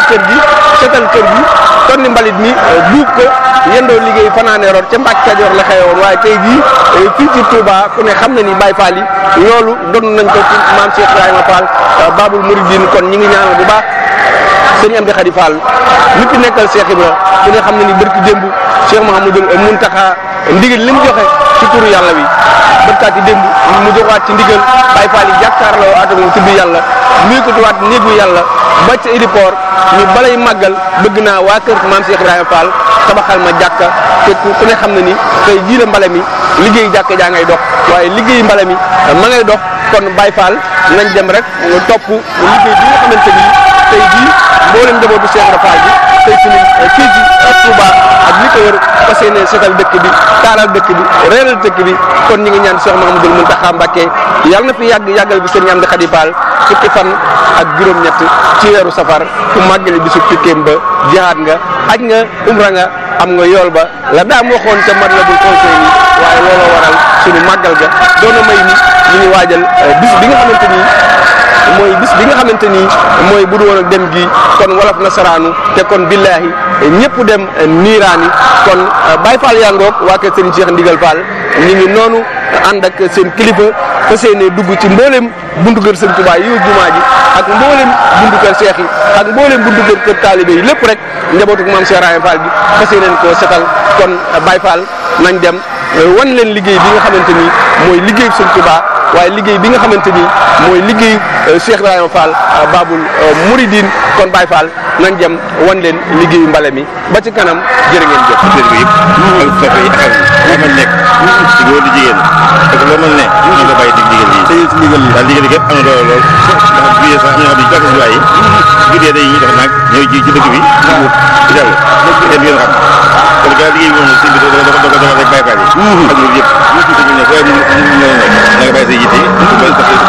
kër gi setal kër gi tonni mbalit mi buub ko yendoo liggéey fanaane root ca Mbàkke Kajoor la xewoon waaye tey jii fii ci Touba ku ne xam na ni Baye Fall yi loolu doon nañ ko ci maam Cheikh Ibrahima Fall Babul Mouridine kon ñi ngi ñaanal bu baax sëñ Amdi Khady Fall mi fi nekkal Cheikh Ibra ku ne xam na ni bërki démb Cheikh Mouhamadul Mountakha ndigal li mu joxe ci turu yàlla wi bërkaati démb mu joxaat ci ndigal Baye Fall yi jàkkaarloo ak moom tudd yàlla nuyu ko tuwaat néegu yàlla ba ca aéroport ñu balay màggal bëgg naa waa kër maam Cheikh Ibrahima Fall tabaxal ma jàkka te ku ne xam na ni tey jii la mbale mi liggéey jàkka jaa ngay dox waaye liggéey mbale mi ma ngay dox kon Baye Fall nañ dem rek topp liggéey bi nga xamante ni tey jii mboolem njabootu Cheikh Ibrahima Fall bi tey suñu fii ci Touba ak li ko wër fas yéene seetal dëkk bi taaral dëkk bi reeral dëkk bi kon ñi ngi ñaan Cheikh Mouhamadoul Mountakha Mbacké yàlla na fi yàgg yàggal bi sëriñ Amdi Khady Fall fukki fan ak juróom-ñett ci weeru safar ku màggale bisu tukkeem ba jihaad nga aj nga umra nga am nga yool ba la daam waxoon ca Matlabul Fawzayni waaye looloo waral suñu màggal ga doona may ni ñu ngi waajal bis bi nga xamante ni mooy bis bi nga xamante ni mooy bu du woon ak dem gi kon wolof nasaraanu te kon billaahi ñëpp dem niiraani kon Baye Fall yaa ngoog waa kër Serigne Cheikh Ndigal Fall ñu ngi noonu ànd ak seen kilifa fas yéene dugg ci mboolem buntu kër Serigne Touba yi jumaa ji ak mboolem buntu kër Cheikh yi ak mboolem buntu kër kër taalibe yi lépp rek njabootu maam Cheikh Rahim Fall bi fas yéene koo setal kon Baye Fall nañ dem wan leen liggéey bi nga xamante ni mooy liggéey Serigne Touba waaye liggéey bi nga xamante ni mooy liggéey Cheikh Ibrahima Fall Babul Mouridine kon Baye Fall nañ dem wan leen liggéeyu mbale mi ba ci kanam jërë ngeen jëf. bi yëpp ak soppe yi ak loo mën nekk ci góor di jigéen parce que loo mën ne ñu nga bàyyi dig digal yi tey ci ndigal li daal digal yi képp am na doole lool ndax jugee sax am na xam ne jàkk si waay yi guddee day ñu def nag ñëw ji ci dëkk bi ci dell kenn du ngeen xam kon gaa liggéey bi moom sëñ bi dafa dafa dafa dafa rek bàyyi faal yi ak ñun yëpp sëñ bi ne fooy mu mu mën a nekk na nga bàyyi say yitte bàyyi say lépp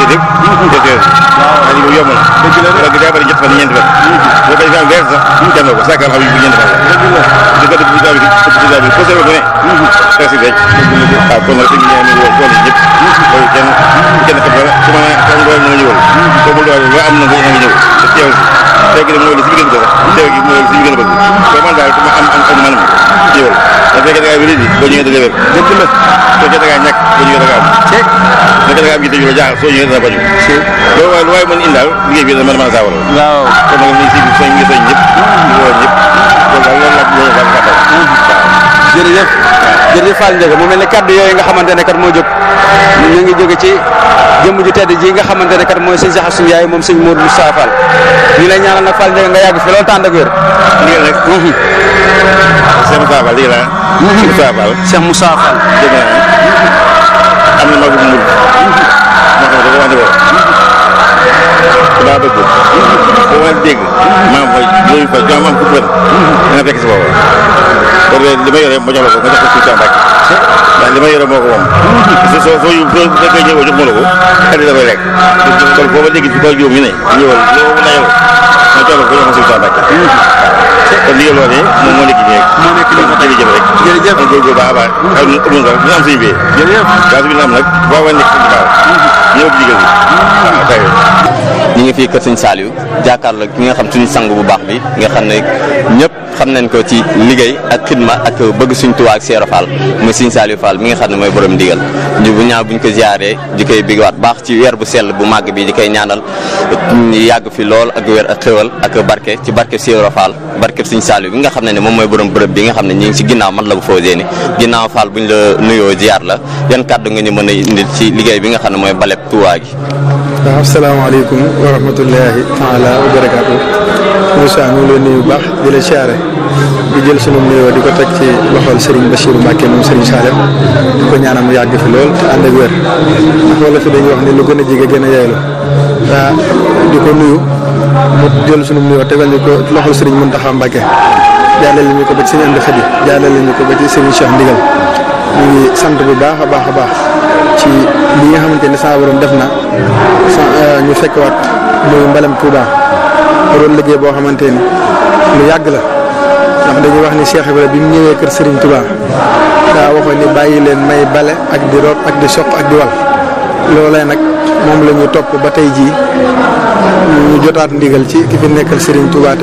te teer waaye li yomb na loolu daa bëri ñett fan ñeenti fan boo koy am weer sax dem na ko sàkkal xam yi bu ñeenti fan la di ko def bi daal bi ëpp daal bi posé ba bu ne presque denc waaw kon nag sëñ bi nee na woo tool yi ñëpp loolu kenn kenn xam dara su ma am doole na nga ñëwal boobu doole loo am na nga ñëw te teew si teew gi nag mooy li si bi gën a bëgg teew gi mooy li si bi gën a bëgg soo man daal su ma am am am man ñëwal da fekkee da ngaa wéri di boo ñëwee da nga wér dëgg la fekkee da ngaa ñàkk boo ñëwee da nga am fekkee da ngaa am yitte ju la jaaxal soo ñëwee dana bañu loolu waaye lu waaye mën indaal liggéey bi dana mën a mën a saawara waaw kon nag ni si bi soñ ngi soñ ñëpp di woo ñëpp loolu daal loolu la loolu daal gàttal jërëjëf jërëjëf Fall Ndiaga mu mel ne kaddu yooyu nga xamante ne kat moo jóg ñu ngi jóge ci jëmm ju tedd ji nga xamante ne kat mooy sëñ Saxar suñu yaay moom sëñ Modou Moustapha Fall ñu lay ñaanal nag Fall Ndiaga nga yàgg fi loolu tànd ak wér lii rek Cheikh Moussa Fall lii la Cheikh Moussa Fall Cheikh Moussa Fall dégg naa am na magu mul moo xam ne dafa wax ne ko ku daa bëgg boo ma dégg maam fa loolu fa jom am ku bën da nga fekk si boobu kon li ma yore ma jox la ko nga jox ko suñu Mbàkke ndax li ma yore moo ko moom soo soo soo yu soo fekkee ñëwoo jox ma la ko xel da koy lekk kon boo ma dégg si kaw juróom ñu ne ñëwal loo la yow ma jox la ko jox ko suñu Mbàkke kon liggéey loolu moom moo nekk nii rek moo nekk nii kon jërëjëf rek jërëjëf kon góorgóorlu baax a baax xam ne amul nga ñu am suñu bee jërëjëf gaz bi ñu am nag boo ma nekk suñu baax ñëw ak digal bi waaw tey ñi ngi fii kër sëñ Saliou jàkkaarloo ki nga xam suñu sang bu baax bi nga xam ne ñëpp xam nañ ko ci liggéey ak xidma ak bëgg suñ Tuubaa ak Seero Fall muy sëñ Saliou Fall mi nga xam ne mooy borom ndigal ñu bu ñaaw buñ ko ziaree di koy bigwaat baax ci weer bu sell bu màgg bi di koy ñaanal yàgg fi lool ak weer ak xéwal ak barke ci barke Seero Fall barke sëñ Saliou bi nga xam ne ne moom mooy borom bërëb bi nga xam ne ñi ngi ci ginnaaw man la bu fausé ni ginnaaw Fall buñ la nuyoo ziar la yan kàddu nga ñu mën a indil ci liggéey bi nga xam ne mooy baleb Tuubaa gi waaw asalaamaaleykum wa rahmatullahi taala wa barakaatu Moussa ñu ngi lay nuyu bu baax di la siyaare di jël sunu nuyoo di ko teg ci loxol Serigne Bachirou Mbacke moom Serigne Salem di ko ñaanal mu yàgg fi lool te ànd ak wér ndax wala fi dañuy wax ni lu gën a jege gën a yeylu waa di ko nuyu mu jël sunu nuyoo tegal ñu ko loxol Serigne Mountakha Mbacke jàllale ñu ko ba ci Serigne Amdi Khady jàllale ñu ko ba ci Serigne Cheikh Ndigal ñu ngi sant bu baax a baax a baax ci li nga xamante ne saa borom def na sa ñu fekkwaat muy mbalam Touba doon liggéey boo xamante ni lu yàgg la ndax dañuy wax ni Cheikh Ibrahima bi mu ñëwee kër Serigne Touba daa waxoon ni bàyyi leen may bale ak di root ak di soq ak di wal loolee nag moom la ñu topp ba tey jii ñu jotaat ndigal ci ki fi nekkal Serigne Touba